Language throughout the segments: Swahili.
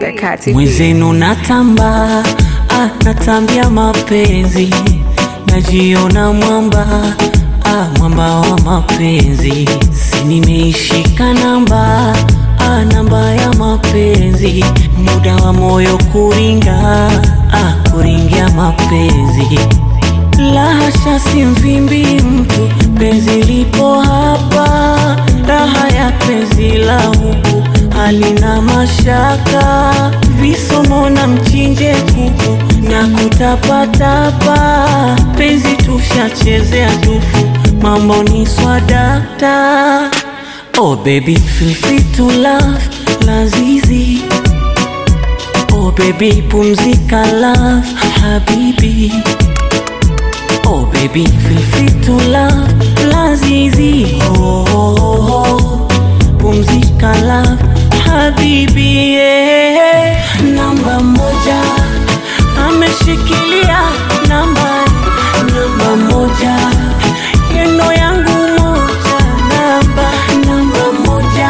the Kati. Mwenzenu natamba, ah, natambia mapenzi, najiona mwamba, ah, mwamba wa mapenzi, si nimeishika namba, ah, namba ya mapenzi, muda wa moyo kuringa, ah, kuringia mapenzi la hasha, si mvimbi mtu, penzi lipo hapa, raha ya penzi la huku halina mashaka, visomo na mchinje kuku na kutapatapa, penzi tushachezea tufu, mambo ni swadakta. Oh baby, feel free to love, lazizi Oh baby, pumzika love, habibi Oh baby, feel free to love, lazizi oh, oh, oh. Pumzika love, habibi yeah. Namba moja ameshikilia namba namba moja yeno yangu moja namba namba moja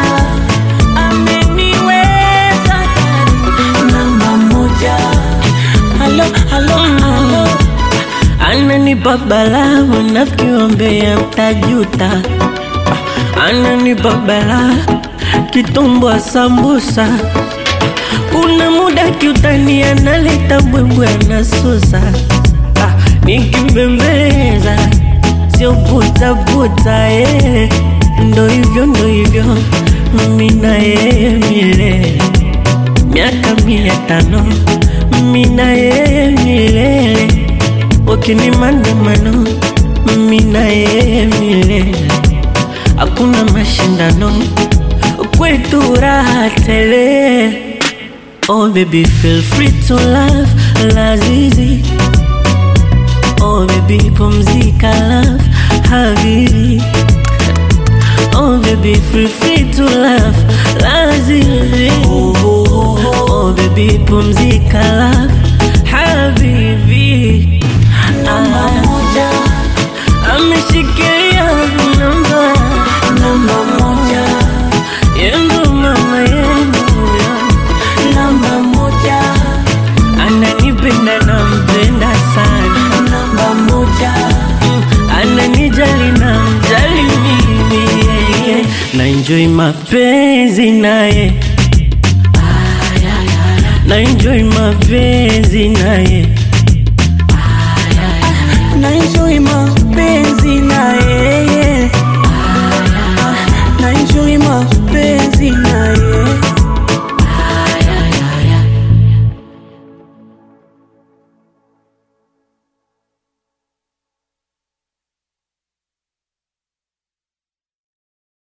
ameniweza ndani namba moja halo halo halo Ananipa balaa wanafiki wambea mtajuta Ah, Ananipa balaa kitumbwa sambusa Kuna muda kiutani analeta mbwembwe anasusa Ah, Nikimbembeleza sio butabuta eh. Ndo hivyo ndo hivyo mimi na yeye milele miaka mia tano mimi na yeye milele wakini maandamano mimi na yeye milele hakuna mashindano kwetu raha tele oh baby feel free to love lazizi oh baby pumzika love habibi Oh baby, feel free to love, lazizi. Oh baby, pumzika love, habibi. namba moja Ameshikilia namba, namba moja yendo mama yendo, namba moja ananipenda nampenda sana, namba moja Mm, ananijali namjali mimi, yeah, yeah. na enjoy mapenzi naye na enjoy mapenzi naye